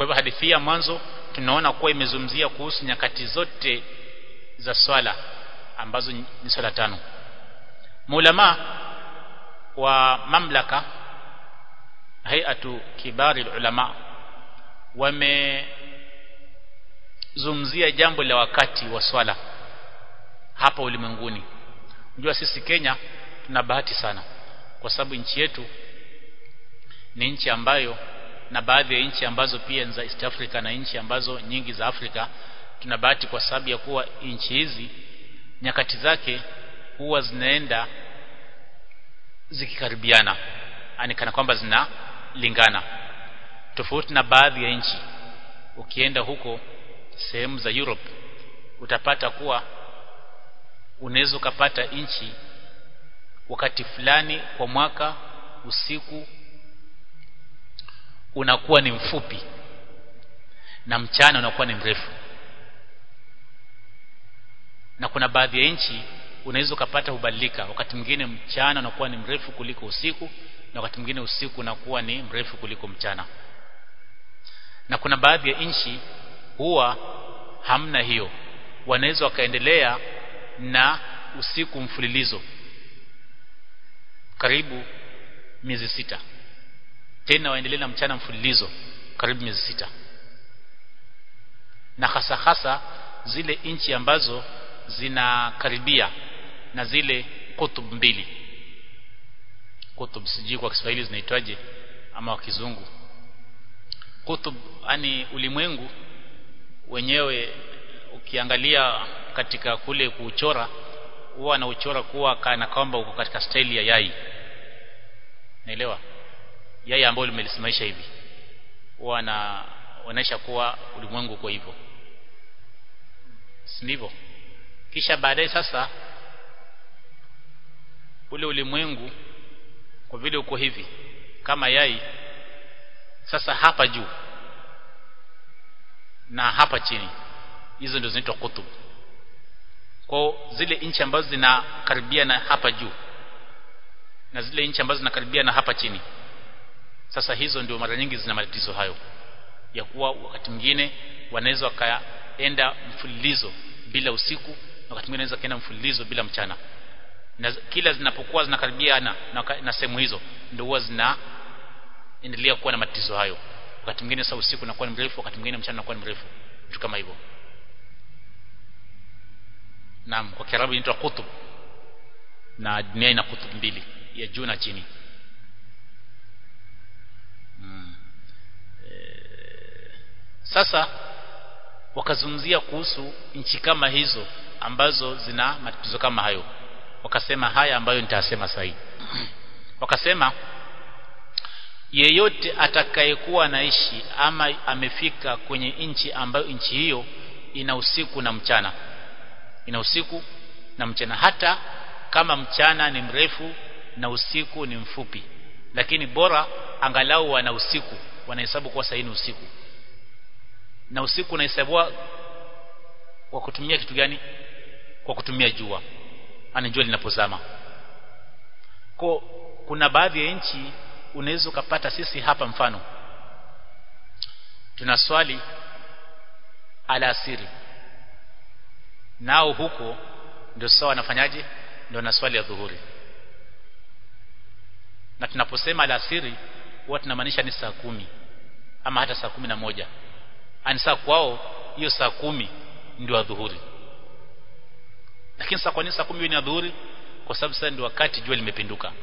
kwa hivyo hadithi ya mwanzo tunaona kuwa imezungumzia kuhusu nyakati zote za swala ambazo ni swala tano maulama wa mamlaka hayatu kibari ulama wamezungumzia jambo la wakati wa swala hapa ulimwenguni unajua sisi Kenya tuna bahati sana kwa sababu nchi yetu ni nchi ambayo na baadhi ya nchi ambazo pia za East Africa na nchi ambazo nyingi za Afrika tuna bahati kwa sababu ya kuwa nchi hizi nyakati zake huwa zinaenda zikikaribiana yani kana kwamba zinalingana tofauti na baadhi ya nchi ukienda huko sehemu za Europe utapata kuwa unaweza ukapata nchi wakati fulani kwa mwaka usiku unakuwa ni mfupi na mchana unakuwa ni mrefu na kuna baadhi ya nchi unaweza ukapata hubadilika wakati mwingine mchana unakuwa ni mrefu kuliko usiku na wakati mwingine usiku unakuwa ni mrefu kuliko mchana na kuna baadhi ya nchi huwa hamna hiyo wanaweza wakaendelea na usiku mfululizo karibu miezi sita tena waendelee na mchana mfululizo karibu miezi sita na hasa hasa zile nchi ambazo zinakaribia na zile kutub mbili kutub sijui kwa Kiswahili zinaitwaje ama kwa kizungu kutub yani ulimwengu wenyewe ukiangalia katika kule kuchora huwa na uchora kuwa kana kwamba uko katika staili ya yai naelewa yai ambayo limelisimamisha hivi huwa anaonyesha kuwa ulimwengu uko hivyo si ndivyo kisha baadaye sasa ule ulimwengu kwa vile uko hivi kama yai sasa hapa juu na hapa chini hizo ndio zinaitwa kutub kwa zile nchi ambazo zinakaribia na hapa juu na zile nchi ambazo zinakaribia na hapa chini sasa hizo ndio mara nyingi zina matatizo hayo ya kuwa wakati mwingine wanaweza wakaenda mfululizo bila usiku na wakati mwingine wanaweza kaenda mfululizo bila mchana na kila zinapokuwa zinakaribiana na, na, na sehemu hizo ndio huwa zinaendelea kuwa na matatizo hayo wakati mwingine sasa usiku unakuwa ni mrefu wakati mwingine mchana unakuwa ni mrefu vitu kama hivyo naam kwa kiarabu inaitwa kutub na dunia ina kutub mbili ya juu na chini hmm. e, sasa wakazungumzia kuhusu nchi kama hizo ambazo zina matatizo kama hayo wakasema haya ambayo nitasema sahi wakasema yeyote atakayekuwa anaishi ama amefika kwenye nchi ambayo nchi hiyo ina usiku na mchana ina usiku na mchana hata kama mchana ni mrefu na usiku ni mfupi lakini bora angalau wana usiku wanahesabu kuwa sahihi ni usiku na usiku unahesabiwa kwa kutumia kitu gani kwa kutumia jua ani jua linapozama kwa kuna baadhi ya nchi unaweza ukapata sisi hapa mfano tuna swali alasiri nao huko ndio sawa wanafanyaje ndio na swali ya dhuhuri na tunaposema alasiri huwa tunamaanisha ni saa kumi ama hata saa kumi na moja ani saa kwao hiyo saa kumi ndio adhuhuri lakini saa kwa nini saa kumi ni adhuhuri kwa sababu sasa ndio wakati jua limepinduka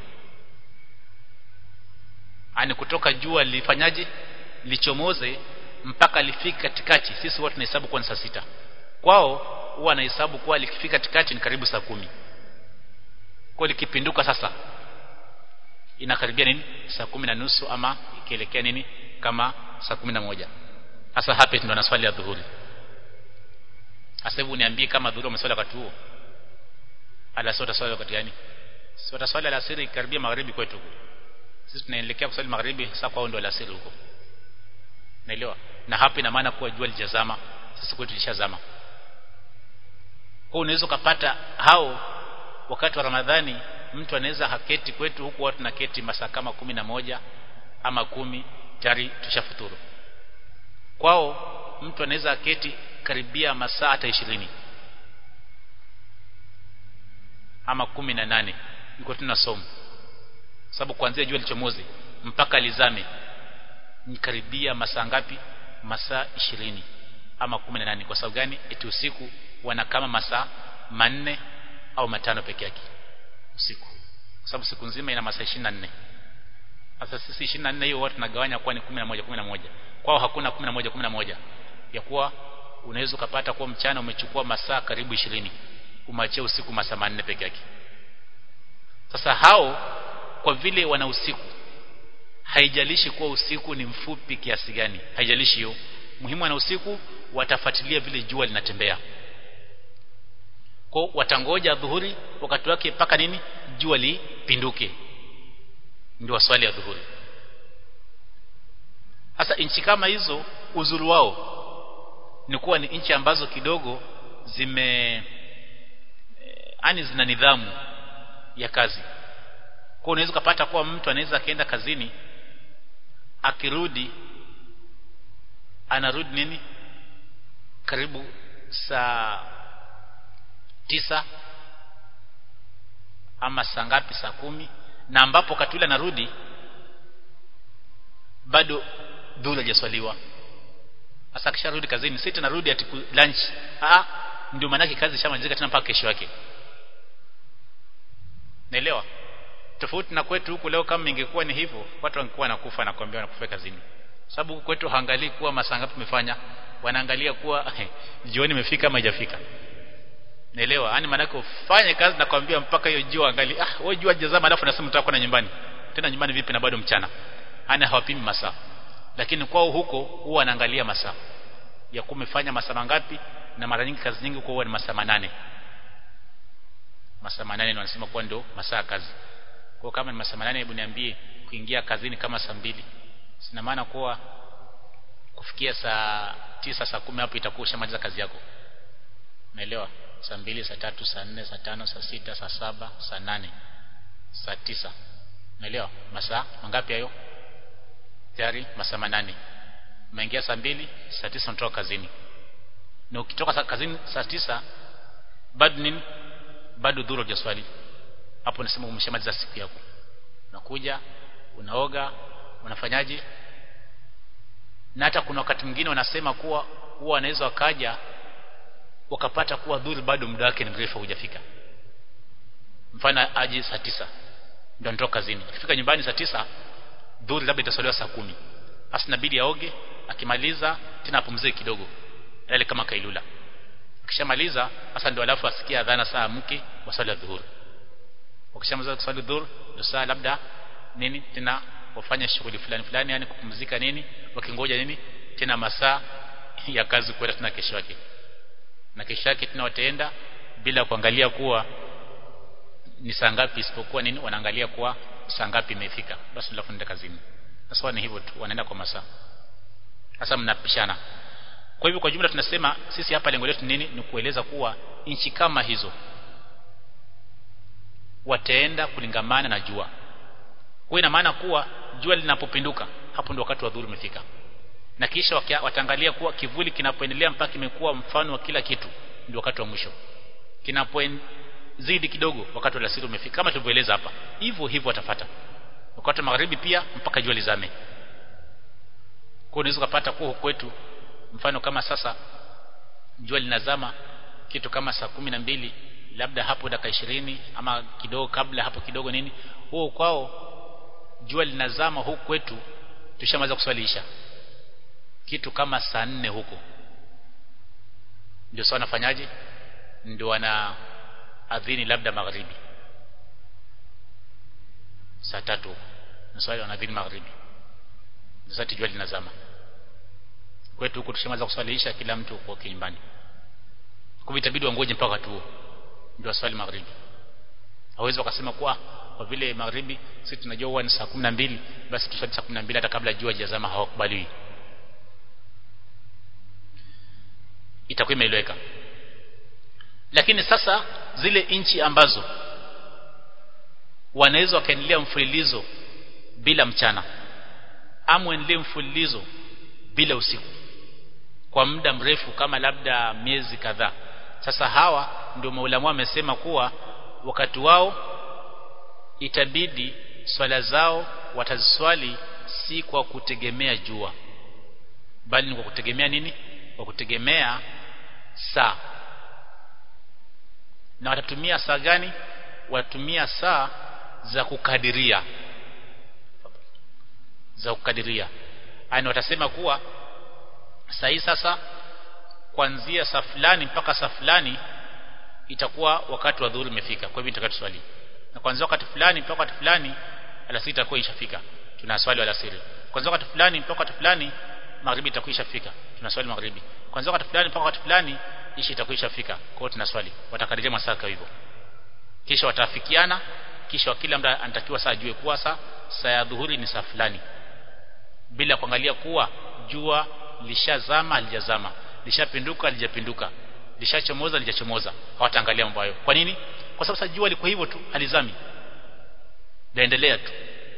ani kutoka jua lifanyaje lichomoze mpaka lifike katikati sisi huwa tunahesabu kuwa ni saa sita kwao huwa wanahesabu kuwa likifika katikati ni karibu saa kumi kwa likipinduka sasa inakaribia nini saa kumi na nusu ama ikielekea nini kama saa kumi na moja hasa hapa ndio na swali ya dhuhuri sasa hivi uniambie kama dhuhuri umeswali wakati huo alasiri utaswali wakati gani si utaswali alasiri karibia magharibi kwetu huko sisi tunaelekea kuswali magharibi sasa kwao ndio alasiri huko naelewa na hapa ina maana kuwa jua lijazama sasa kwetu lishazama kwa unaweza ukapata hao wakati wa Ramadhani mtu anaweza haketi kwetu huku watu naketi masaa kama kumi na moja ama kumi tayari tushafuturu kwao mtu anaweza aketi karibia masaa hata ishirini ama kumi na nane niko tunasoma sababu kuanzia jua lichomoze mpaka lizame ni karibia masaa ngapi masaa ishirini ama kumi na nane kwa sababu gani eti usiku wana kama masaa manne au matano peke yake usiku kwa sababu siku nzima ina masaa 24 sasa sisi 24 hiyo watu tunagawanya kwa ni 11 11 kwao hakuna 11 11 ya kuwa unaweza ukapata kuwa mchana umechukua masaa karibu 20 umachia usiku masaa manne peke yake sasa hao kwa vile wana usiku haijalishi kuwa usiku ni mfupi kiasi gani haijalishi hiyo muhimu ana usiku watafuatilia vile jua linatembea kwa watangoja dhuhuri wakati wake mpaka nini jua lipinduke ndio swali ya dhuhuri sasa nchi kama hizo uzuri wao ni kuwa ni nchi ambazo kidogo zime yani zina nidhamu ya kazi kwa unaweza kupata kuwa mtu anaweza akaenda kazini akirudi anarudi nini karibu saa tisa ama saa ngapi saa kumi na ambapo katula narudi bado dhula hajaswaliwa sasa akisharudi kazini si tena narudi ati lunch ah ndio maana kazi shamalizika tena mpaka kesho yake naelewa tofauti na kwetu huku leo kama ingekuwa ni hivyo watu wangekuwa nakufa na kuambia wanakufa kazini sababu huku kwetu haangalii kuwa masaa ngapi umefanya wanaangalia kuwa jioni imefika ama haijafika naelewa yani maana ufanye kazi na kwambia mpaka hiyo jua angali ah wewe jua jazama alafu nasema mtaka na nyumbani tena nyumbani vipi na bado mchana ana hawapimi masaa lakini kwao huko huwa anaangalia masaa ya kumefanya masaa mangapi na mara nyingi kazi nyingi huwa ni masaa manane masaa manane ndio wanasema kuwa ndio masaa kazi kwa kama ni masaa manane hebu niambie kuingia kazini kama saa mbili sina maana kuwa kufikia saa tisa saa kumi hapo itakuwa ushamaliza kazi yako unaelewa saa mbili saa tatu saa nne saa tano saa sita saa saba saa nane saa tisa unaelewa masaa mangapi hayo tayari masaa manane umeingia saa mbili saa tisa unatoka kazini na ukitoka kazini saa tisa bado nini bado dhuru hujaswali hapo nasema umeshamaliza siku yako unakuja unaoga unafanyaje na hata kuna wakati mwingine wanasema kuwa huwa wanaweza wakaja wakapata kuwa dhuri bado muda wake ni mrefu hujafika mfano aje saa tisa ndio anatoka kazini akifika nyumbani saa tisa dhuri labda itasaliwa saa kumi basi inabidi aoge akimaliza tena apumzike kidogo yale kama kailula akishamaliza sasa ndio alafu asikia adhana saa mke wa swala dhuhuri wakishamaliza kuswali dhuhuri ndio saa labda nini tena wafanya shughuli fulani fulani yani kupumzika nini wakingoja nini tena masaa ya kazi kwenda tena kesho yake na kesho yake tena wataenda bila kuangalia kuwa ni saa ngapi isipokuwa nini wanaangalia kuwa saa ngapi imefika basi alafu nenda kazini sasa ni hivyo tu wanaenda kwa masaa sasa mnapishana kwa hivyo kwa jumla tunasema sisi hapa lengo letu nini ni kueleza kuwa nchi kama hizo wataenda kulingamana na jua kwa ina maana kuwa jua linapopinduka hapo ndio wakati wa dhuhuri umefika na kisha wataangalia kuwa kivuli kinapoendelea mpaka kimekuwa mfano wa kila kitu ndio wakati wa mwisho kinapozidi kidogo wakati wa alasiri umefika kama tulivyoeleza hapa hivyo hivyo watafata wakati wa magharibi pia mpaka jua lizame kwa unaweza kupata kuwa kwetu mfano kama sasa jua linazama kitu kama saa kumi na mbili labda hapo dakika ishirini ama kidogo kabla hapo kidogo nini huo kwao jua linazama huku kwetu tushamaliza kuswalisha kitu kama saa nne huko ndio sawa nafanyaje ndio wana adhini labda magharibi saa tatu huko na swali wanadhini magharibi sasa jua linazama kwetu huko tushamaliza kuswalisha kila mtu kwa nyumbani kwa itabidi wangoje mpaka wakati huo ndio swali magharibi hawezi wakasema kwa kwa vile magharibi sisi tunajua huwa ni saa 12 basi tuswali saa 12 hata kabla jua hajazama hawakubaliwi itakuwa imeeleweka lakini sasa zile nchi ambazo wanaweza wakaendelea mfululizo bila mchana ama endelee mfululizo bila usiku kwa muda mrefu kama labda miezi kadhaa sasa hawa ndio maulamu wamesema kuwa wakati wao itabidi swala zao wataziswali si kwa kutegemea jua bali ni kwa kutegemea nini kwa kutegemea saa na watatumia saa gani watatumia saa za kukadiria za kukadiria yani watasema kuwa saa hii sasa kuanzia saa fulani mpaka saa fulani itakuwa wakati wa dhuhuri umefika kwa hivyo nitaka tuswali na kuanzia wakati fulani mpaka wakati fulani alasiri itakuwa ishafika tunaswali alasiri kuanzia wakati fulani mpaka wakati fulani magharibi itakuwa ishafika tunaswali magharibi kuanzia wakati fulani mpaka wakati fulani ishi itakuwa ishafika kwa hiyo tunaswali watakadiria masaa hivyo kisha watafikiana kisha kila mtu anatakiwa saa ajue kuwa saa saa ya dhuhuri ni saa fulani bila kuangalia kuwa jua lishazama halijazama lishapinduka halijapinduka lishachomoza halijachomoza hawataangalia mambo hayo kwa nini kwa sababu jua liko hivyo tu halizami laendelea tu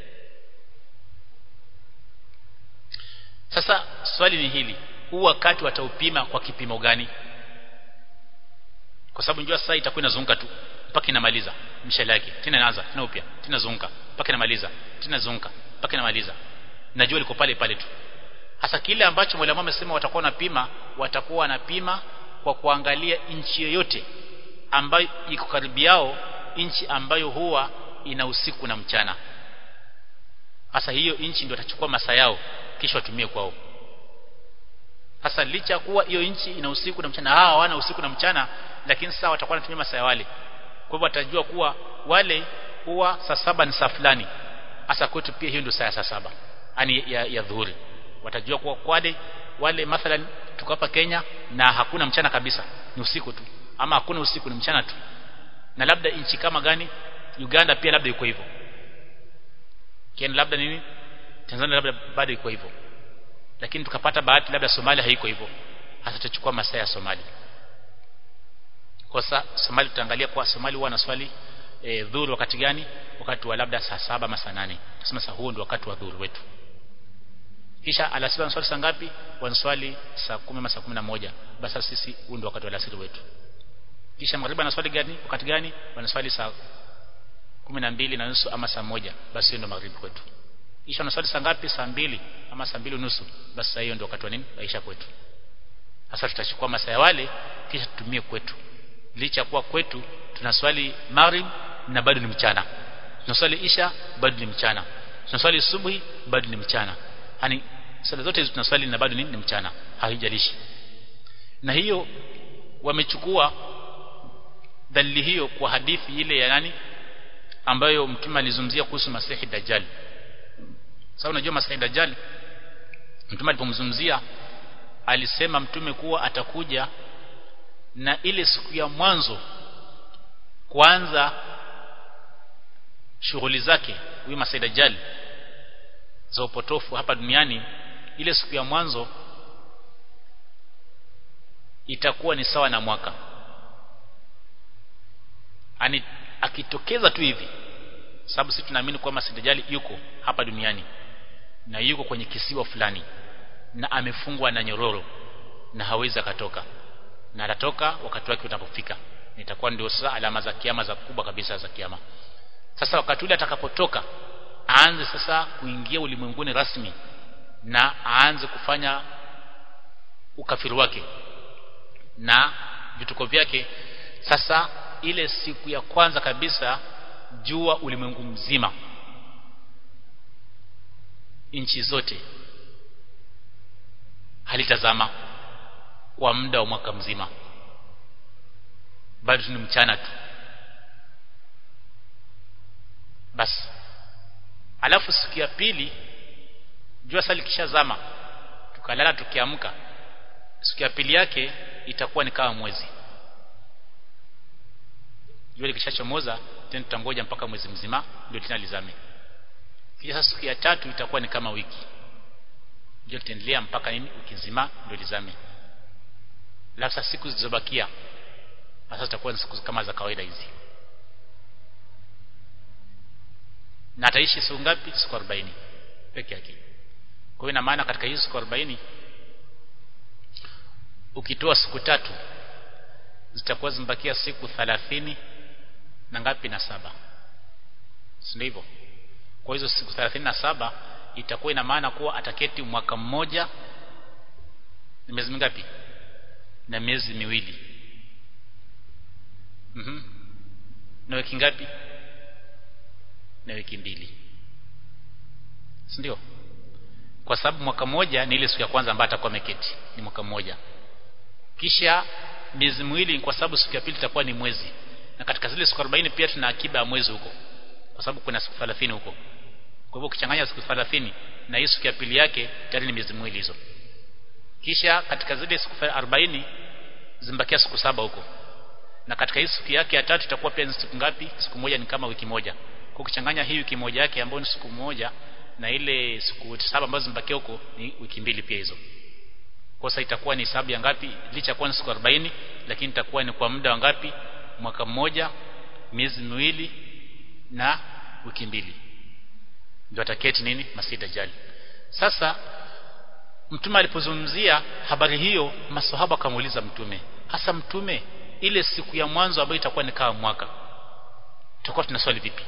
sasa swali ni hili huu wakati wataupima kwa kipimo gani kwa sababu njua sasa itakuwa inazunguka tu mpaka inamaliza mshale yake tena inaanza tena upya tena zunguka mpaka inamaliza tena zunguka mpaka inamaliza na jua liko pale pale tu hasa kile ambacho mwalimu amesema watakuwa wanapima watakuwa wanapima kwa kuangalia nchi yoyote ambayo iko karibu yao nchi ambayo huwa ina usiku na mchana hasa hiyo nchi ndio watachukua masaa yao kisha watumie kwao hasa licha kuwa hiyo nchi ina usiku na mchana hawa hawana usiku na mchana lakini sasa watakuwa wanatumia masaa ya wale kwa hivyo watajua kuwa wale huwa saa saba ni saa fulani hasa kwetu pia hiyo ndio saa ya saa saba yani ya, ya dhuhuri watajua kuwa wale wale mathalan tuko hapa Kenya na hakuna mchana kabisa ni usiku tu ama hakuna usiku ni mchana tu na labda nchi kama gani Uganda pia labda iko hivyo Kenya labda nini Tanzania labda bado iko hivyo lakini tukapata bahati labda Somalia haiko hivyo hasa tutachukua masaa ya Somalia kwa sasa Somalia tutaangalia kwa Somalia huwa swali e, dhuru wakati gani wakati wa labda saa saba ama saa nane tunasema saa huo ndio wakati wa dhuru wetu kisha alasiri wanaswali saa ngapi wanaswali saa 10 ama saa 11 basi sisi huu ndio wakati wa alasiri wetu kisha magharibi wanaswali gani wakati gani wanaswali saa 12 na nusu ama saa moja basi ndio magharibi kwetu kisha wanaswali saa ngapi saa mbili ama saa mbili nusu basi hiyo ndio wakati wa nini maisha kwetu sasa tutachukua masaa ya wale kisha tutumie kwetu licha kuwa kwetu tunaswali maghrib na bado ni mchana tunaswali isha bado ni mchana tunaswali subuhi bado ni mchana yani sala zote hizo tunaswali na bado ni, ni mchana haijalishi na hiyo wamechukua dalili hiyo kwa hadithi ile ya nani ambayo mtume alizungumzia kuhusu masihi dajjal sasa unajua masihi dajjal mtume alipomzungumzia alisema mtume kuwa atakuja na ile siku ya mwanzo kuanza shughuli zake huyu masihi dajjal za upotofu hapa duniani ile siku ya mwanzo itakuwa ni sawa na mwaka ani akitokeza tu hivi sababu sisi tunaamini kwamba Sidajali yuko hapa duniani na yuko kwenye kisiwa fulani na amefungwa na nyororo na hawezi akatoka na atatoka wakati wake utapofika itakuwa ndio sasa alama za kiama za kubwa kabisa za kiama sasa wakati ule atakapotoka aanze sasa kuingia ulimwenguni rasmi na aanze kufanya ukafiri wake na vituko vyake sasa ile siku ya kwanza kabisa jua ulimwengu mzima nchi zote halitazama kwa muda wa mwaka mzima bado ni mchana tu basi alafu siku ya pili jua sasa likishazama tukalala tukiamka siku ya pili yake itakuwa ni kama mwezi jua likishachomoza tena tutangoja mpaka mwezi mzima ndio tena lizame kisha siku ya tatu itakuwa ni kama wiki jua litaendelea mpaka nini wiki nzima ndio lizame labda siku zilizobakia sasa zitakuwa ni siku kama za kawaida hizi na ataishi siku ngapi siku 40 peke yake kwa hiyo ina maana katika hizo siku 40 ukitoa siku tatu zitakuwa zimebakia siku thalathini na ngapi na saba si ndivyo kwa hizo siku thelathini na saba itakuwa ina maana kuwa ataketi mwaka mmoja ni miezi mingapi na miezi miwili mhm na wiki ngapi na wiki mbili si ndio kwa sababu mwaka mmoja ni ile siku ya kwanza ambayo atakuwa ameketi ni mwaka mmoja kisha miezi miwili kwa sababu siku ya pili itakuwa ni mwezi na katika zile siku 40 pia tuna akiba ya mwezi huko kwa sababu kuna siku 30 huko kwa hivyo ukichanganya siku 30 na hii siku ya pili yake tayari ni miezi miwili hizo kisha katika zile siku 40 zimbakia siku saba huko na katika hii siku yake ya tatu itakuwa pia ni siku ngapi siku moja ni kama wiki moja kwa ukichanganya hii wiki moja yake ambayo ni siku moja na ile siku saba ambazo zimbakia huko ni wiki mbili pia hizo kosa itakuwa ni hesabu ya ngapi licha kuwa ni siku 40 lakini itakuwa ni kwa muda wa ngapi mwaka mmoja miezi miwili na wiki mbili ndio ataketi nini Masih Dajjal sasa mtume alipozungumzia habari hiyo maswahaba akamuuliza mtume hasa mtume ile siku ya mwanzo ambayo itakuwa ni kama mwaka tutakuwa tunaswali vipi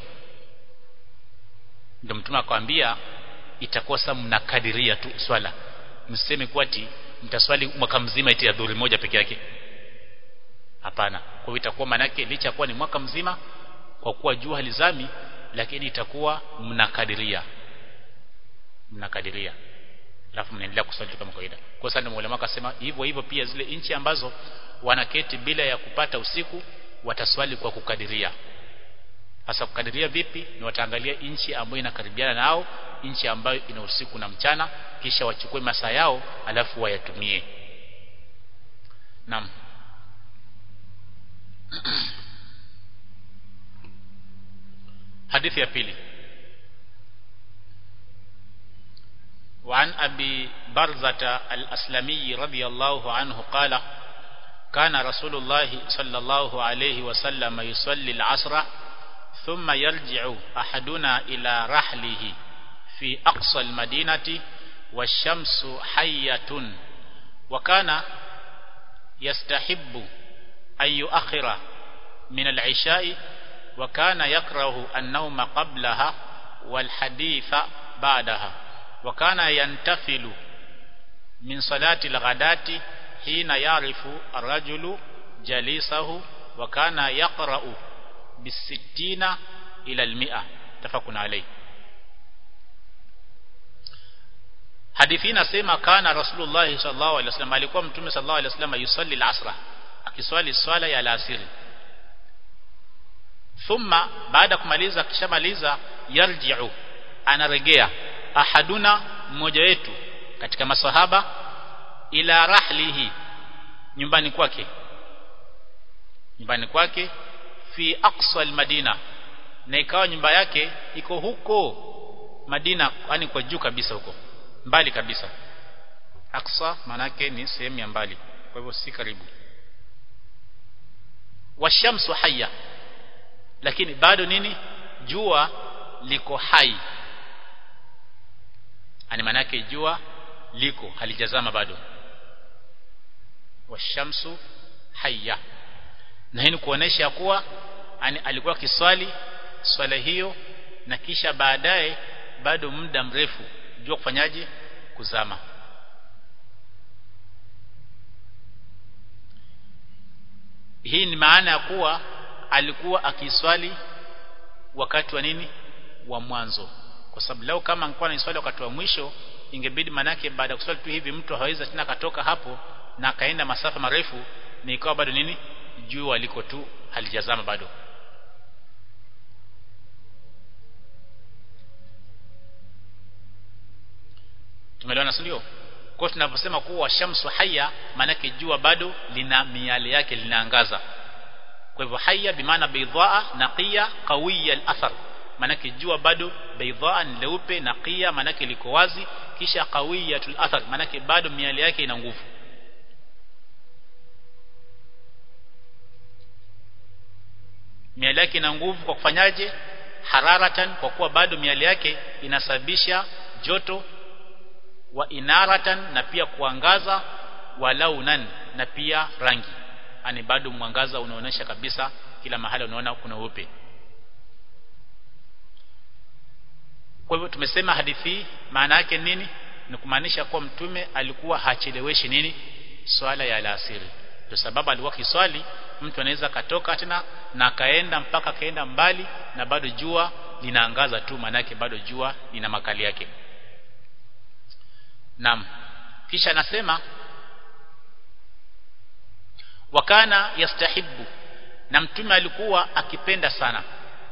ndio mtume akamwambia itakuwa sasa mnakadiria tu swala mseme kwa ati mtaswali mwaka mzima eti ya dhuhuri moja peke yake hapana kwa hiyo itakuwa manake licha kuwa ni mwaka mzima kwa kuwa jua halizami lakini itakuwa mnakadiria mnakadiria alafu mnaendelea kuswali kama kawaida kwa sababu ndio ulama akasema hivyo hivyo pia zile nchi ambazo wanaketi bila ya kupata usiku wataswali kwa kukadiria hasa kukadiria vipi ni wataangalia nchi ambayo inakaribiana nao nchi ambayo ina usiku na mchana kisha wachukue masaa yao alafu wayatumie naam hadithi ya pili وعن أبي برزة الأسلمي رضي الله عنه قال كان رسول الله صلى الله عليه وسلم يصلي العصر ثم يرجع أحدنا إلى رحله في أقصى المدينة والشمس حية وكان يستحب أن يؤخر من العشاء وكان يكره النوم قبلها والحديث بعدها وكان ينتفل من صلاة الغداة حين يعرف الرجل جليسه وكان يقرأ بالستين إلى المئة تفق عليه hadithi inasema kana rasulullah sallallahu alaihi wasallam alikuwa mtume sallallahu alaihi wasallam yusalli al-asra akiswali swala ya alasiri thumma baada kumaliza kishamaliza yarji'u anaregea ahaduna mmoja wetu katika masahaba ila rahlihi nyumbani kwake nyumbani kwake fi aqsa almadina na ikawa nyumba yake iko huko Madina yani kwa juu kabisa huko mbali kabisa aqsa manake ni sehemu ya mbali kwa hivyo si karibu washamsu hayya lakini bado nini jua liko hai ani manake jua liko halijazama bado washamsu hayya na hii ni kuonesha kuwa ani alikuwa kiswali swala hiyo na kisha baadaye bado muda mrefu jua kufanyaje kuzama hii ni maana ya kuwa alikuwa akiswali wakati wa nini wa mwanzo kwa sababu leo kama angekuwa anaswali wakati wa mwisho ingebidi manake baada ya kuswali tu hivi mtu hawezi tena katoka hapo na akaenda masafa marefu ni ikawa bado nini jua liko tu halijazama bado tumeelewana ndio kwa tunaposema kuwa shamsu haya maanake jua bado lina miale yake linaangaza kwa hivyo haya bimaana baydhaa naqiya qawiya al-athar maanake jua bado baydhaa ni leupe naqiya maanake liko wazi kisha qawiyatul athar maanake bado miale yake ina nguvu miale yake ina nguvu kwa kufanyaje hararatan kwa kuwa bado miale yake inasababisha joto wa inaratan na pia kuangaza wa launan na pia rangi yani bado mwangaza unaonesha kabisa kila mahali unaona kuna upe kwa hivyo tumesema hadithi maana yake nini ni kumaanisha kuwa mtume alikuwa hacheleweshi nini swala ya alasiri ndio sababu alikuwa kiswali mtu anaweza katoka tena na akaenda mpaka akaenda mbali na bado jua linaangaza tu manake bado jua lina makali yake Naam kisha anasema wakana yastahibu na mtume alikuwa akipenda sana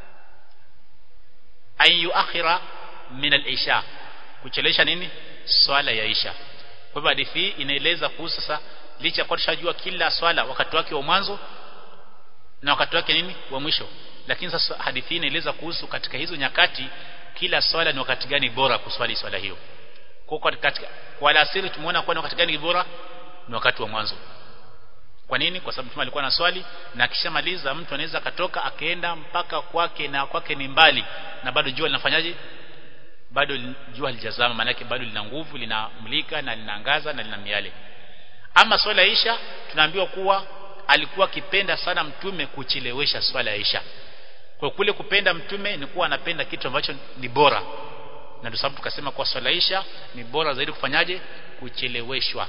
ayu akhira min al-isha kuchelesha nini swala ya isha kwa hivyo hadithi hii inaeleza kuhusu sasa licha kwa tushajua kila swala wakati wake wa mwanzo na wakati wake nini wa mwisho lakini sasa hadithi hii inaeleza kuhusu katika hizo nyakati kila swala ni wakati gani bora kuswali swala hiyo kwa katika kwa alasiri tumeona kwa wakati gani bora ni wakati wa mwanzo kwa nini kwa sababu mtume alikuwa na swali na akishamaliza mtu anaweza katoka akaenda mpaka kwake na kwake ni mbali na bado jua linafanyaje bado jua halijazama maana yake bado lina nguvu linamulika na linaangaza na lina miale ama swala ya Isha tunaambiwa kuwa alikuwa akipenda sana mtume kuchelewesha swala ya Isha kwa kule kupenda mtume ni kuwa anapenda kitu ambacho ni bora na ndio sababu tukasema kwa swala Isha ni bora zaidi kufanyaje kucheleweshwa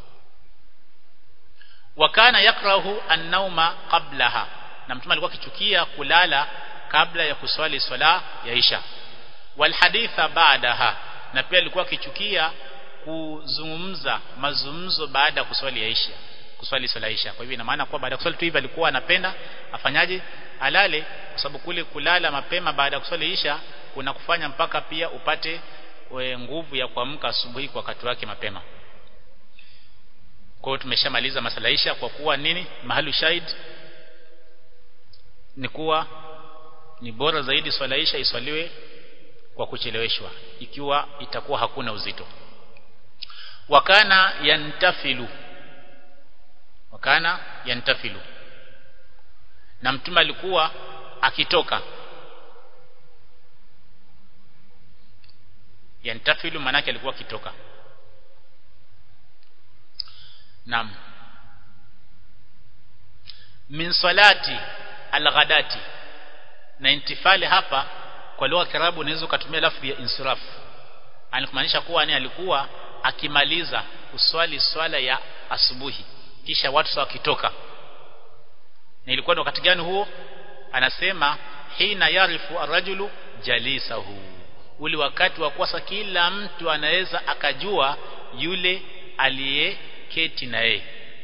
wakana yakrahu an-nauma qablaha na mtume alikuwa akichukia kulala kabla ya kuswali swala ya Isha wal haditha baadaha na pia alikuwa akichukia kuzungumza mazungumzo baada ya kuswali ya Isha kuswali swala Isha kwa hivyo ina maana kwa baada ya kuswali tu hivi alikuwa anapenda afanyaje alale kwa sababu kule kulala mapema baada ya kuswali Isha kuna kufanya mpaka pia upate we, nguvu ya kuamka asubuhi kwa wakati wake mapema kwa hiyo tumeshamaliza masala Isha kwa kuwa nini mahali shahid ni kuwa ni bora zaidi swala Isha iswaliwe kwa kucheleweshwa ikiwa itakuwa hakuna uzito wakana yantafilu wakana yantafilu na mtume alikuwa akitoka yantafilu manake alikuwa akitoka Naam. Min salati alghadati. Na intifali hapa kwa lugha ya Kiarabu unaweza kutumia lafzi ya insiraf. Anakumaanisha kuwa ni alikuwa akimaliza kuswali swala ya asubuhi kisha watu sawa kitoka. Na ilikuwa ni wakati gani huo? Anasema hina yarifu arrajulu jalisahu. Ule wakati wa kwasa kila mtu anaweza akajua yule aliye keti na yeye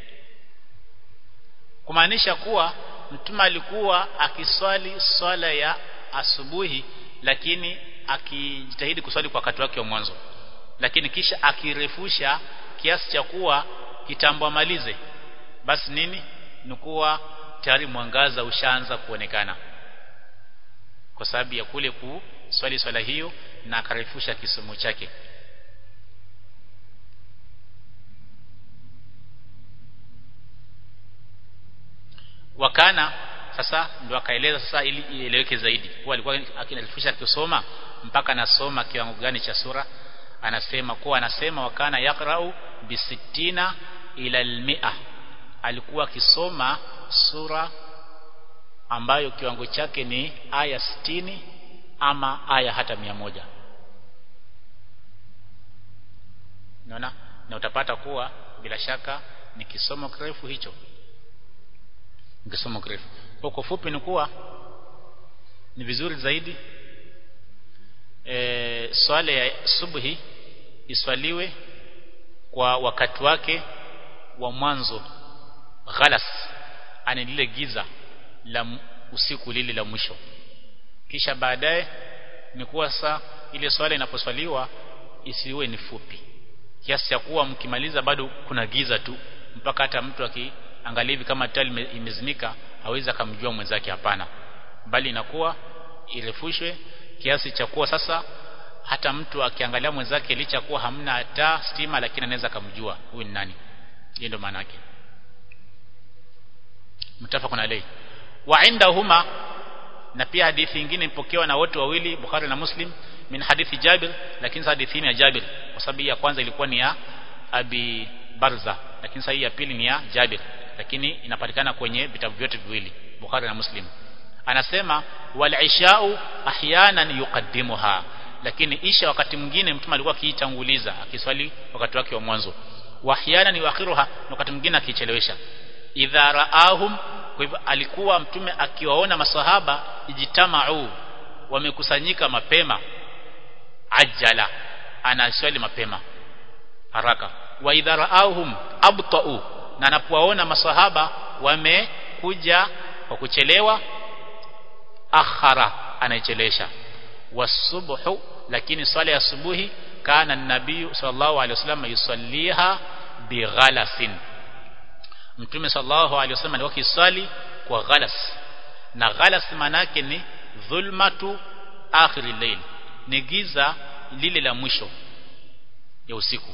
kumaanisha kuwa mtume alikuwa akiswali swala ya asubuhi lakini akijitahidi kuswali kwa wakati wake wa mwanzo lakini kisha akirefusha kiasi cha kuwa kitambo amalize basi nini ni kuwa tayari mwangaza ushaanza kuonekana kwa sababu ya kule kuswali swala hiyo na akarefusha kisomo chake wakana sasa ndio akaeleza sasa ili ieleweke zaidi kwa alikuwa akinalifisha kusoma mpaka anasoma kiwango gani cha sura anasema kuwa anasema wakana yakrau bisittina ila almia alikuwa akisoma sura ambayo kiwango chake ni aya sitini ama aya hata mia moja naona na utapata kuwa bila shaka ni kisomo kirefu hicho kisomo kirefu kwa kwa fupi ni kuwa ni vizuri zaidi e, swala ya subuhi iswaliwe kwa wakati wake wa mwanzo ghalas ani lile giza la usiku lile la mwisho kisha baadaye ni kuwa saa ile swala inaposwaliwa isiwe ni fupi kiasi cha kuwa mkimaliza bado kuna giza tu mpaka hata mtu akiangalia hivi kama tali imezimika hawezi akamjua mwenzake hapana bali inakuwa irefushwe kiasi cha kuwa sasa hata mtu akiangalia mwenzake licha kuwa hamna taa stima lakini anaweza kumjua huyu ni nani hiyo ndio maana yake mtafaqun alayhi wa indahuma na pia hadithi nyingine ipokewa na wote wawili Bukhari na Muslim min hadithi Jabir lakini hadithi ni ya Jabir kwa sababu ya kwanza ilikuwa ni ya Abi Barza lakini sahihi ya pili ni ya Jabir lakini inapatikana kwenye vitabu vyote viwili Bukhari na Muslim anasema wal ishau ahyanan yuqaddimuha lakini isha wakati mwingine mtume alikuwa akiitanguliza akiswali wakati wake wa mwanzo wa ahyanan yuakhiruha wakati mwingine akichelewesha idha raahum kwa hivyo alikuwa mtume akiwaona maswahaba ijitamau wamekusanyika mapema ajala anaswali mapema haraka wa idha raahum abtau na anapowaona maswahaba wamekuja kwa kuchelewa akhara anaichelesha wasubhu lakini swala ya asubuhi kana nabii sallallahu alaihi wasallam yusalliha bighalasin mtume sallallahu alaihi wasallam alikuwa kiswali kwa ghalas na ghalas manake ni dhulmatu akhir al-layl ni giza lile la mwisho ya usiku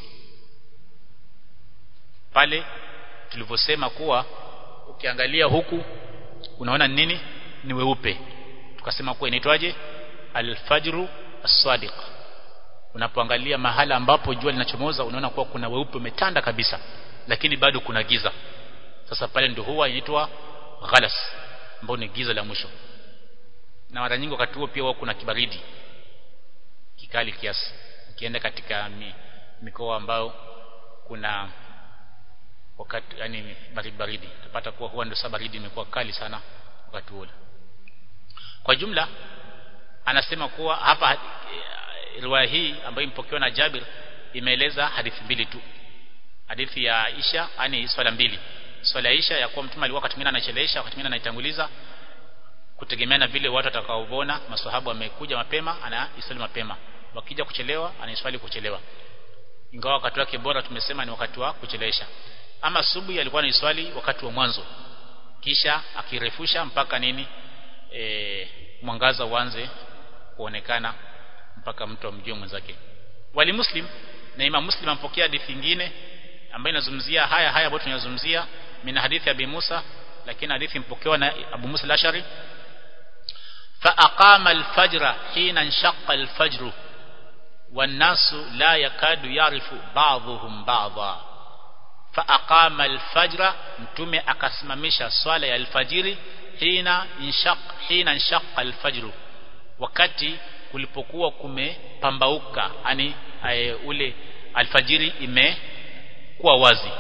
pale tulivyosema kuwa ukiangalia huku unaona nini ni weupe tukasema kuwa inaitwaje alfajru as-sadiq unapoangalia mahala ambapo jua linachomoza unaona kuwa kuna weupe umetanda kabisa lakini bado kuna giza sasa pale ndio huwa inaitwa ghalas ambao ni giza la mwisho na mara nyingi wakati huo pia huwa kuna kibaridi kikali kiasi ukienda katika mi, mikoa ambao kuna wakati yani baridi baridi utapata kuwa huwa ndio sababu baridi imekuwa kali sana wakati ule kwa jumla anasema kuwa hapa riwaya hii ambayo imepokewa na Jabir imeeleza hadithi mbili tu hadithi ya Aisha yani swala mbili swala ya Aisha ya kuwa mtume alikuwa wakati mwingine anachelewesha wakati mwingine anaitanguliza kutegemea na vile watu watakaoona maswahaba wamekuja mapema anaiswali mapema wakija kuchelewa anaiswali kuchelewa ingawa wakati wake bora tumesema ni wakati wa kuchelewesha ama subuhi alikuwa anaiswali wakati wa mwanzo kisha akirefusha mpaka nini e, mwangaza uanze kuonekana mpaka mtu amjue mwenzake wali muslim na imam muslim ampokea hadithi nyingine ambayo inazungumzia haya haya ambayo tunayazungumzia mina hadithi ya Abi Musa lakini hadithi mpokewa na Abu Musa al-Ashari fa aqama al-fajra hina inshaqa al-fajr والناس لا يكاد يعرف بعضهم بعضا فأقام الفجر mtume akasimamisha swala ya alfajiri hina inshaq hina inshaqa alfajr wakati kulipokuwa kumepambauka yani ule alfajiri imekuwa wazi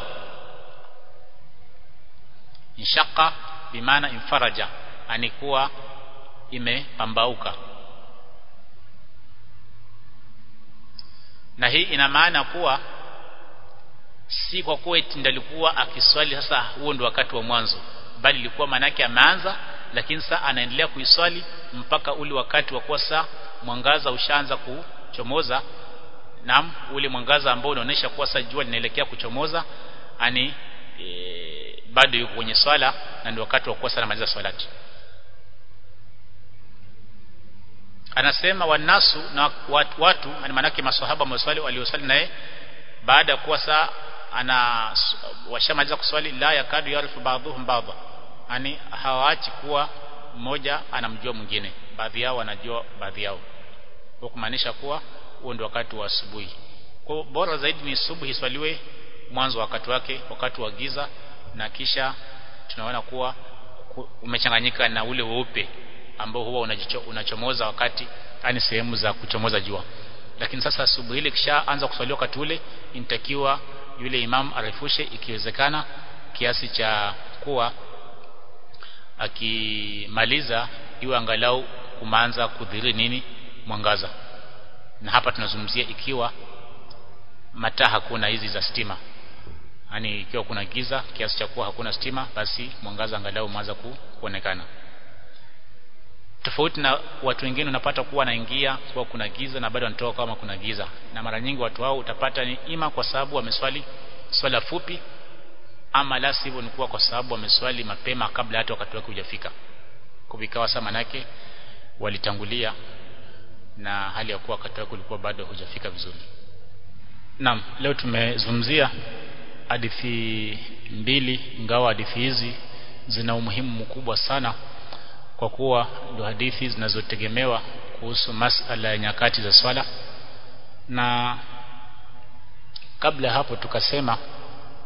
inshaqa bimaana infaraja yani kuwa imepambauka na hii ina maana kuwa si kwa kuwa eti ndalikuwa akiswali sasa huo ndio wakati wa mwanzo bali ilikuwa manake ameanza lakini sasa anaendelea kuiswali mpaka ule wakati wa kuwa saa mwangaza ushaanza kuchomoza naam ule mwangaza ambao unaonyesha kuwa sasa jua linaelekea kuchomoza ani e, bado yuko kwenye swala na ndio wakati wa kuwa sana maliza swalati anasema wanasu na watu, watu maanake maswahaba maswali walioswali naye baada ya kuwa saa ana washamaliza kuswali la yakadu yarifu baadhuhum baadha yani hawaachi kuwa mmoja anamjua mwingine baadhi yao wanajua baadhi yao kwa kumaanisha kuwa huo ndio wakati wa asubuhi kwa bora zaidi ni subuhi iswaliwe mwanzo wakati wake wakati wa giza na kisha tunaona kuwa umechanganyika na ule weupe ambao huwa unachomoza wakati yani sehemu za kuchomoza jua lakini sasa asubuhi ile kishaanza kuswaliwa wakati ule inatakiwa yule imam arefushe ikiwezekana kiasi cha kuwa akimaliza iwe angalau kumaanza kudhiri nini mwangaza na hapa tunazungumzia ikiwa mataa hakuna hizi za stima yani ikiwa kuna giza kiasi cha kuwa hakuna stima basi mwangaza angalau umeanza ku, kuonekana tofauti na watu wengine unapata kuwa wanaingia kwa kuna giza na bado wanatoka kama kuna giza na mara nyingi watu hao utapata ni ima kwa sababu wameswali swala fupi ama la sivyo ni kuwa kwa sababu wameswali mapema kabla hata wakati wake hujafika kuvikawa saa manake walitangulia na hali ya kuwa wakati wake ulikuwa bado hujafika vizuri Naam leo tumezungumzia hadithi mbili ingawa hadithi hizi zina umuhimu mkubwa sana kwa kuwa ndio hadithi zinazotegemewa kuhusu masala ya nyakati za swala na kabla hapo tukasema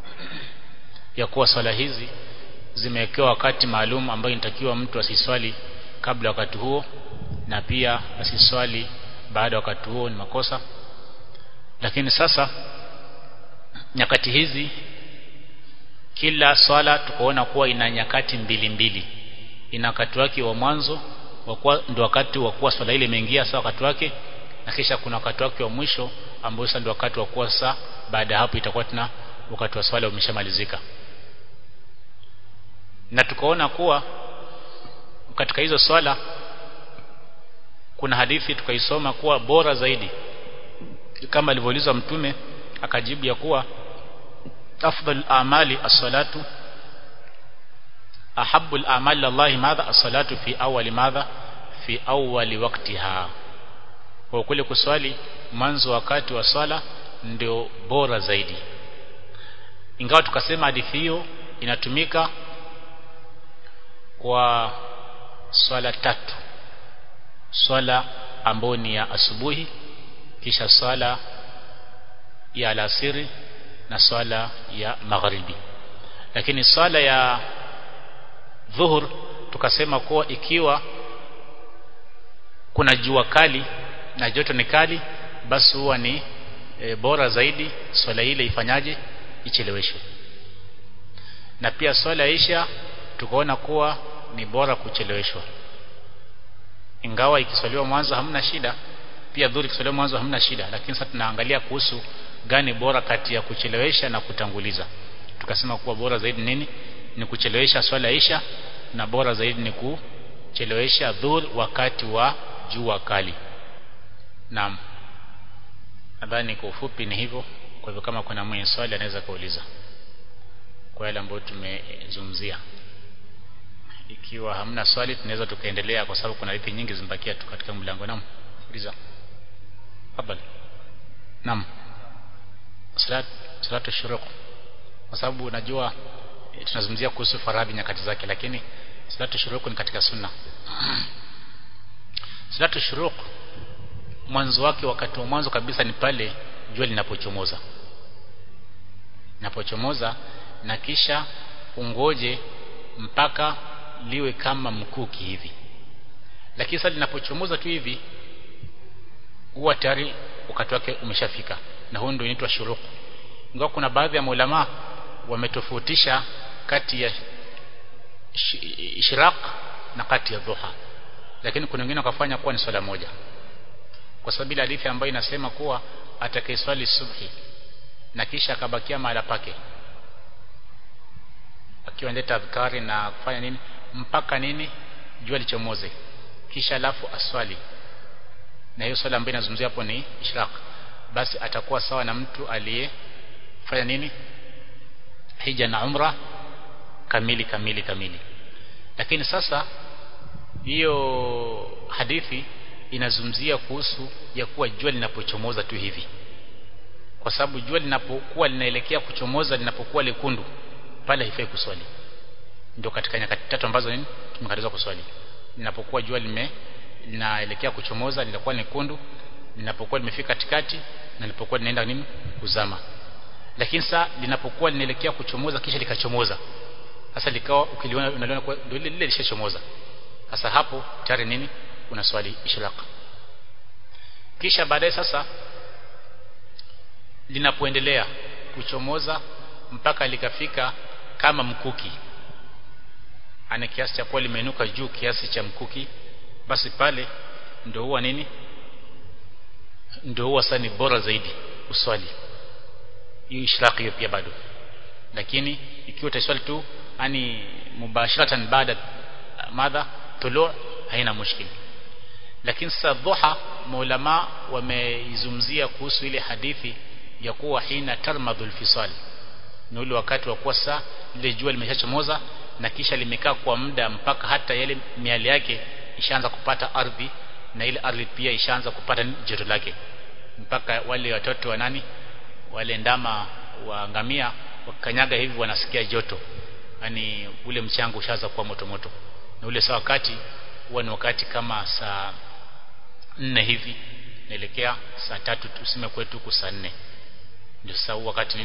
ya kuwa swala hizi zimewekewa wakati maalum ambayo inatakiwa mtu asiswali kabla wakati huo na pia asiswali baada wakati huo ni makosa lakini sasa nyakati hizi kila swala tukaona kuwa ina nyakati mbili mbili ina wakati wake wa mwanzo ndio wakati wa kuwa swala ile imeingia sawa wakati wake na kisha kuna wakati wake wa mwisho ambao sasa ndio wakati wa kuwa saa baada ya hapo itakuwa tena wakati wa swala umeshamalizika na tukaona kuwa katika hizo swala kuna hadithi tukaisoma kuwa bora zaidi kama alivyoulizwa mtume akajibu ya kuwa afdal amali as-salatu ahabbu al-amali Allah madha as-salatu fi awwali madha fi awwali waqtiha kwa kule kuswali mwanzo wakati wa swala ndio bora zaidi ingawa tukasema hadithi hiyo inatumika kwa swala tatu swala ambayo ni ya asubuhi kisha swala ya alasiri na swala ya magharibi lakini swala ya dhuhur tukasema kuwa ikiwa kuna jua kali na joto ni kali basi huwa ni e, bora zaidi swala ile ifanyaje icheleweshwe na pia swala ya isha tukaona kuwa ni bora kucheleweshwa ingawa ikiswaliwa mwanzo hamna shida pia dhuri ikiswaliwa mwanzo hamna shida lakini sasa tunaangalia kuhusu gani bora kati ya kuchelewesha na kutanguliza tukasema kuwa bora zaidi nini ni kuchelewesha swala isha na bora zaidi ni kuchelewesha dhuhur wakati wa jua kali naam nadhani kwa ufupi ni hivyo kwa hivyo kama kuna mwenye swali anaweza kuuliza kwa yale ambayo tumezungumzia ikiwa hamna swali tunaweza tukaendelea kwa sababu kuna hadithi nyingi zimebakia tu katika mlango naam uliza habari naam salat salatu shuruq kwa sababu najua e, tunazungumzia kuhusu faradhi nyakati zake lakini salatu shuruq ni katika sunna salatu shuruq mwanzo wake wakati wa mwanzo kabisa ni pale jua linapochomoza linapochomoza na kisha ungoje mpaka liwe kama mkuki hivi lakini sasa linapochomoza tu hivi huwa tayari wakati wake umeshafika na huo ndio inaitwa shuruq ingawa kuna baadhi ya maulama wametofautisha kati ya ishraq na kati ya dhuha lakini kuna wengine wakafanya kuwa ni swala moja kwa sababu ile hadithi ambayo inasema kuwa atakayeswali subhi na kisha akabakia mahala pake akiwa ndeta adhkari na kufanya nini mpaka nini jua lichomoze kisha alafu aswali na hiyo swala ambayo inazungumzia hapo ni ishraq basi atakuwa sawa na mtu aliyefanya nini hija na umra kamili kamili kamili lakini sasa hiyo hadithi inazungumzia kuhusu ya kuwa jua linapochomoza tu hivi kwa sababu jua linapokuwa linaelekea kuchomoza linapokuwa lekundu pale haifai kuswali ndio katika nyakati tatu ambazo nini tumekatazwa kuswali linapokuwa jua lime linaelekea kuchomoza linakuwa nyekundu linapokuwa limefika katikati na linapokuwa linaenda nini kuzama lakini saa linapokuwa linaelekea kuchomoza kisha likachomoza sasa likawa ukiliona unaliona kwa ndio lile lile lishachomoza sasa hapo tayari nini unaswali ishraq kisha baadaye sasa linapoendelea kuchomoza mpaka likafika kama mkuki ana kiasi cha kuwa limeinuka juu kiasi cha mkuki basi pale ndio huwa nini ndio huwa sasa ni bora zaidi uswali hiyo ishraq hiyo pia bado lakini ikiwa utaswali tu yani mubashiratan baada madha tulu haina mushkil lakini sasa dhuha maulama wameizungumzia kuhusu ile hadithi ya kuwa hina tarmadhul fisal ni ule wakati wa kuwa saa lile jua limeshachomoza na kisha limekaa kwa muda mpaka hata yale miale yake ishaanza kupata ardhi na ile ardhi pia ishaanza kupata joto lake mpaka wale watoto wa nani wale ndama wa ngamia wakanyaga hivi wanasikia joto yani ule mchanga ushaanza kuwa moto moto na ule saa wakati huwa ni wakati kama saa nne hivi naelekea saa tatu tuseme kwetu huku saa nne ndio sasa wakati nini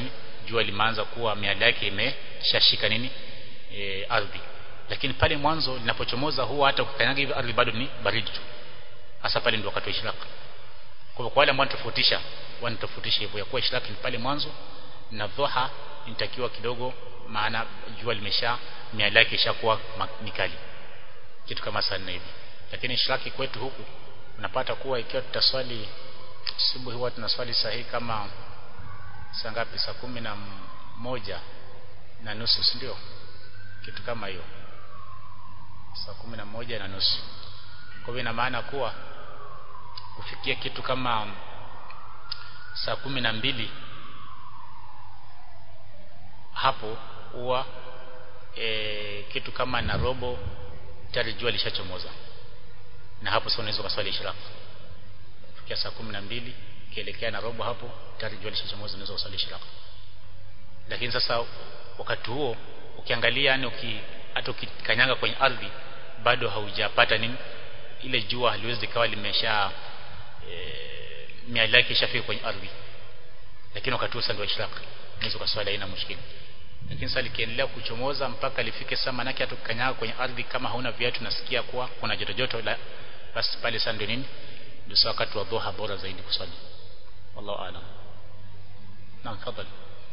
jua limeanza kuwa miale yake imeshashika nini e, ardhi lakini pale mwanzo linapochomoza huwa hata ukikanyaga hivi ardhi bado ni baridi tu hasa pale ndio wakati wa ishraq kwa kwa wale ambao wanatofautisha wanatofautisha hivyo ya kuwa ishraq ni pale mwanzo na dhuha inatakiwa kidogo maana jua limesha miale yake ishakuwa mikali kitu kama saa nne hivi lakini ishraki kwetu huku unapata kuwa ikiwa tutaswali subuhi huwa tunaswali sahihi kama saa ngapi saa kumi na moja na nusu si ndio kitu kama hiyo saa kumi na moja na nusu kwa hivyo ina maana kuwa kufikia kitu kama saa kumi na mbili hapo huwa e, kitu kama na robo tayari jua lishachomoza na hapo sasa unaweza kuswali ishraq kufikia saa kumi na mbili kielekea na robo hapo tayari jua lishachomoza unaweza kuswali ishraq lakini sasa wakati huo ukiangalia yani uki, hata ukikanyaga kwenye ardhi bado haujapata nini ile jua haliwezi kawa limesha e, miali yake ishafika kwenye ardhi lakini wakati huo sasa ndio ishraq unaweza kuswali haina mushkili lakini sasa likiendelea kuchomoza mpaka lifike saa manake hata ukikanyaga kwenye ardhi kama hauna viatu nasikia kuwa kuna joto joto la basi pale sasa ndio nini ndio wakati wa dhuha bora zaidi kuswali wallahu aalam naam fadhali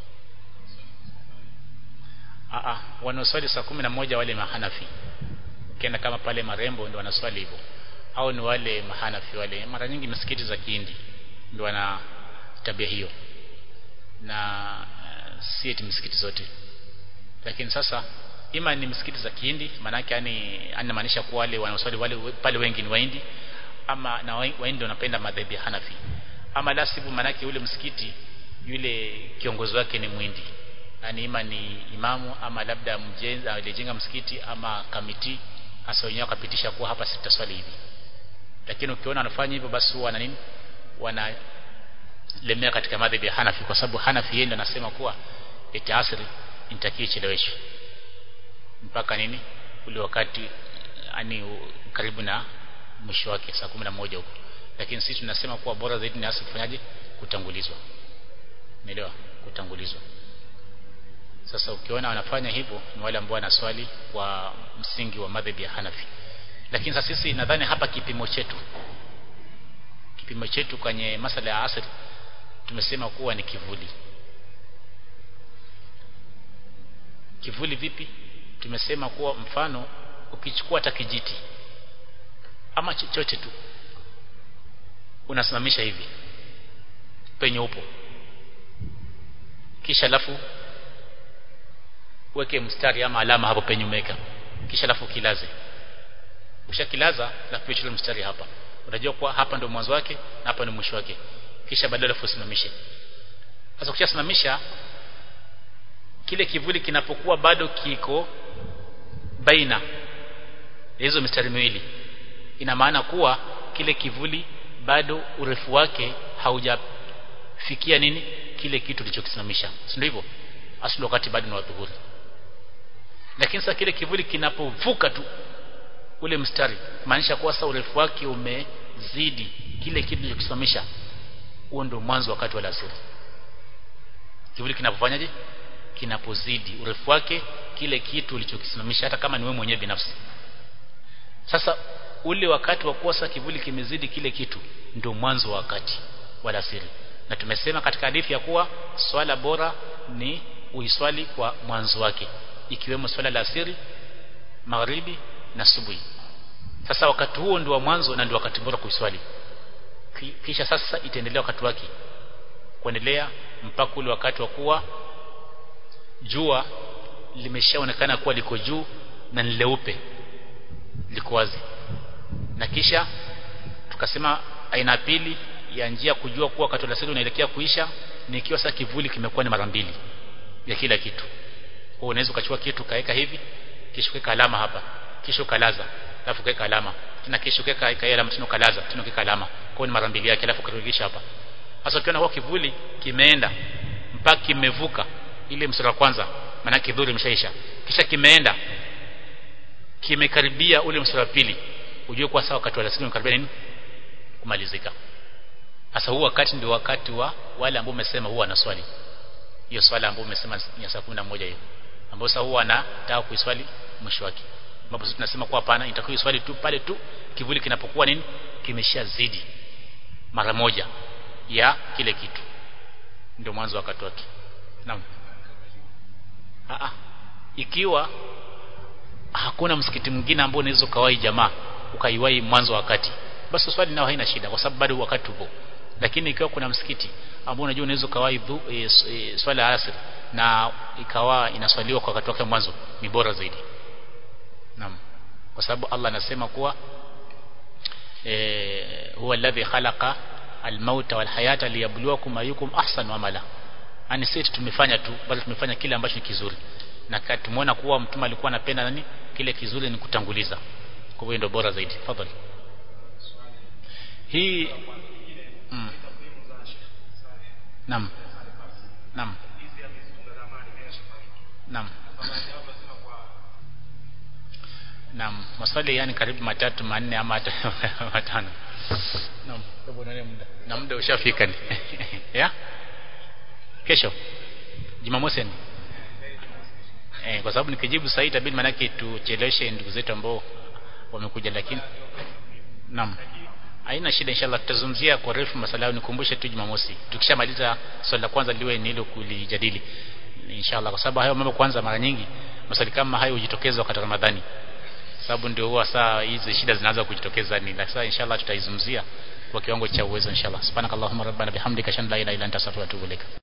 a a wanaoswali saa kumi na moja wale mahanafi ukienda kama pale marembo ndio wanaswali hivyo au ni wale mahanafi wale mara nyingi misikiti za kihindi ndio wana tabia hiyo na uh, si eti misikiti zote lakini sasa ima ni misikiti za kihindi maanake yani anamaanisha kuwa wale wanaoswali wale pale wengi ni waindi ama na waindi wanapenda madhehebu ya Hanafi ama la sivyo maanake yule msikiti yule kiongozi wake ni mwindi yani ima ni imamu ama labda mjenzi alijenga msikiti ama kamiti hasa wenyewe wakapitisha kuwa hapa sitaswali hivi lakini ukiona wanafanya hivyo basi huwa na nini wana lemea katika madhehebu ya Hanafi kwa sababu Hanafi yeye ndiye anasema kuwa eti asri inatakiwa icheleweshwe mpaka nini ule wakati ani karibu na mwisho wake saa kumi na moja huko lakini sisi tunasema kuwa bora zaidi ni asri kufanyaje kutangulizwa umeelewa kutangulizwa sasa ukiona wanafanya hivyo ni wale ambao wanaswali kwa msingi wa madhehebu ya Hanafi lakini sasa sisi nadhani hapa kipimo chetu kipimo chetu kwenye masala ya asri tumesema kuwa ni kivuli kivuli vipi tumesema kuwa mfano ukichukua hata kijiti ama chochote tu unasimamisha hivi penye upo kisha alafu weke mstari ama alama hapo penye umeweka kisha alafu kilaze ushakilaza na kupitia mstari hapa unajua kuwa hapa ndio mwanzo wake na hapa ndio mwisho wake kisha baadaye alafu usimamishe sasa ukishasimamisha kile kivuli kinapokuwa bado kiko baina hizo mistari miwili ina maana kuwa kile kivuli bado urefu wake haujafikia nini kile kitu kilichokisimamisha si ndio hivyo asili wakati bado ni wadhuhuri lakini sasa kile kivuli kinapovuka tu ule mstari maanisha kuwa sasa urefu wake umezidi kile kitu kilichokisimamisha huo ndio mwanzo wakati wa alasiri kivuli kinapofanyaje kinapozidi urefu wake kile kitu ulichokisimamisha hata kama ni wewe mwenyewe binafsi sasa ule wakati wa kuwa kivuli kimezidi kile kitu ndio mwanzo wa wakati wa alasiri na tumesema katika hadithi ya kuwa swala bora ni uiswali kwa mwanzo wake ikiwemo swala la asiri magharibi na subuhi sasa wakati huo ndio wa mwanzo na ndio wakati bora kuiswali kisha sasa itaendelea wakati wake kuendelea mpaka ule wakati wa kuwa jua limeshaonekana kuwa liko juu na ni leupe liko wazi na kisha tukasema aina pili ya njia kujua kuwa wakati wa alasiri unaelekea kuisha ni ikiwa sasa kivuli kimekuwa ni mara mbili ya kila kitu kwa unaweza ukachukua kitu kaweka hivi kisha ukaweka alama hapa kisha ukalaza alafu ukaweka alama tena kisha ukaweka ikaia alama tena ukalaza tena ukaweka alama kwa ni mara mbili yake alafu ukarudisha hapa sasa ukiona kwa kivuli kimeenda mpaka kimevuka ile mstari wa kwanza maana kidhuri imeshaisha kisha kimeenda kimekaribia ule mstari wa pili ujue kwa sawa wakati wa alasiri umekaribia nini kumalizika sasa huu wakati ndio wakati wa wale ambao umesema huwa anaswali hiyo swala ambayo umesema ya saa 11 hiyo ambayo sasa huwa anataka kuiswali mwisho wake ambapo sisi tunasema kwa hapana itakuwa iswali tu pale tu kivuli kinapokuwa nini kimeshazidi mara moja ya kile kitu ndio mwanzo wakati wake naam a ikiwa hakuna msikiti mwingine ambao unaweza kawai jamaa ukaiwai mwanzo wakati basi swali nao haina shida kwa sababu bado wakati upo lakini ikiwa kuna msikiti ambao unajua unaweza kawai e, e, swala ya asr na ikawa inaswaliwa kwa wakati wake mwanzo ni bora zaidi naam kwa sababu Allah anasema kuwa eh huwa alladhi khalaqa almauta walhayata liyabluwakum ayyukum ahsanu amala yani sisi tumefanya tu bali tumefanya kile ambacho ni kizuri na tumeona kuwa mtume alikuwa anapenda nani kile kizuri ni kutanguliza kwa hiyo ndio bora zaidi tafadhali hii mm. Naam. Naam. Naam. Naam, maswali yani karibu matatu manne ama hata matano. Naam, hebu nani muda? Na muda ushafika ni. ya? Kesho. Jumamosi ni. Eh, kwa sababu nikijibu sasa itabidi manake tucheleweshe ndugu zetu ambao wamekuja lakini Naam. Haina shida inshallah tutazungumzia kwa refu masala yao nikumbushe tu Jumamosi. Tukishamaliza swali la kwanza liwe ni hilo kulijadili. Inshallah kwa sababu hayo mambo kwanza mara nyingi maswali kama hayo hujitokeza wakati Ramadhani. Sababu ndio huwa saa hizi shida zinaanza kujitokeza ni sasa inshallah tutaizungumzia kwa kiwango cha uwezo inshallah. Subhanakallahumma rabbana bihamdika shan la ilaha illa anta astaghfiruka wa atubu ilaik.